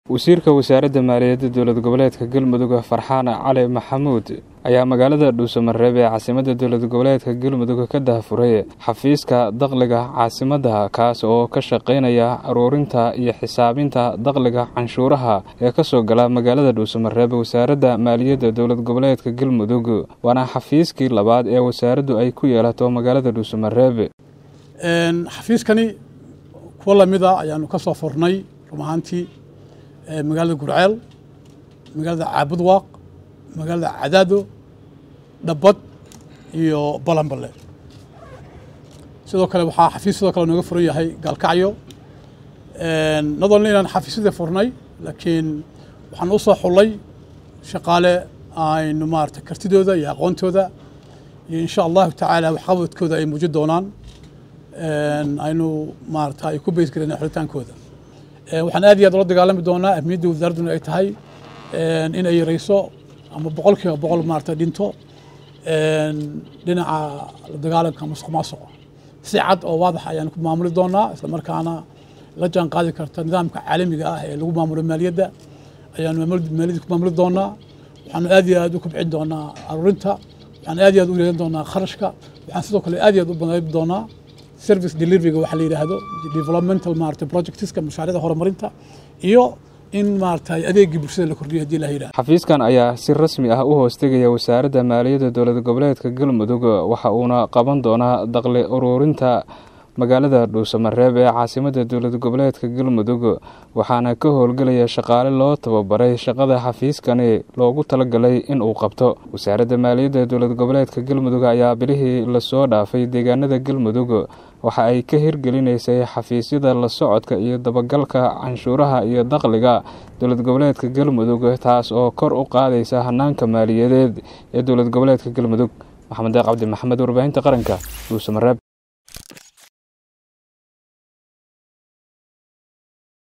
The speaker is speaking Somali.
wasiirka wasaaradda maaliyadda dowlad goboleedka galmudug farxaan cali maxamuud ayaa magaalada dhuusamareeb ee caasimadda dowlad goboleedka galmudug ka daahfuray xafiiska dakhliga caasimadda kaas oo ka shaqaynaya aruurinta iyo xisaabinta dakhliga canshuuraha ee kasoo gala magaalada dhuusamareeb wasaaradda maaliyadda dowlad goboleedka galmudug waana xafiiskii labaad ee wasaaraddu ay ku yeelato magaalada dhuusamareeb xafiiskani kuwo lamida ayaanu ka soo furnay run ahaantii magaalada gurceel magaalada caabudwaaq magaalada cadaado dhabbad iyo balanballe sidoo kale waxaa xafiis sidoo kale nooga furan yahay gaalkacyo nadolna inaan xafiisyadii furnay laakiin waxaan u soo xullay shaqaale aynu maarata kartidooda iyo aqoontooda iyo insha allahu tacaala waxqabadkooda ay muujin doonaan aynu maarata ay ku beysgareen xulitaankooda waxaan aad iyo aad ula dagaalami doonaa ahmiyadda wasaaradduna ay tahay in ay yareyso ama boqol kiiba boqol maarata dhinto dhinaca la dagaalanka masuq maasuqa si cad oo waadax ayaan ku maamuli doonaa isla markaana la jaan qaadi karta nidaamka caalamiga ah ee lagu maamulo maaliyadda ayaanu maaliyadda ku maamuli doonaa waxaanu aad iyo aad u kobcin doonaa aruurinta waxaan aad iyo aad u yareyn doonaa kharashka waxaan sidoo kale aad iyo aad u badayb doonaa service deliveryga waxa la yidhaahdo developmental maarata projectska mashaariicda horumarinta iyo in maarata adeegii bulshada la kordhiyo hadii la yidhahdo xafiiskan ayaa si rasmi ah u hoostegaya wasaaradda maaliyadda dowlad goboleedka galmudug waxa uuna qaban doonaa dakhli uruurinta magaalada dhuusamareeb ee caasimadda dowlad goboleedka galmudug waxaana ka howlgelaya shaqaale loo tababaray shaqada xafiiskani loogu talagalay in uu qabto wasaaradda maaliyadda dowlad goboleedka galmudug ayaa bilihii lasoo dhaafay deegaanada galmudug waxa ay ka hirgelinaysay xafiisyada la socodka iyo dabagalka canshuuraha iyo dakhliga dowlad goboleedka galmudug taas oo kor u qaadaysa hanaanka maaliyadeed ee dowlad goboleedka galmudug maxamed deeq cabdi maxamed warbaahinta qaranka dhuusamareeb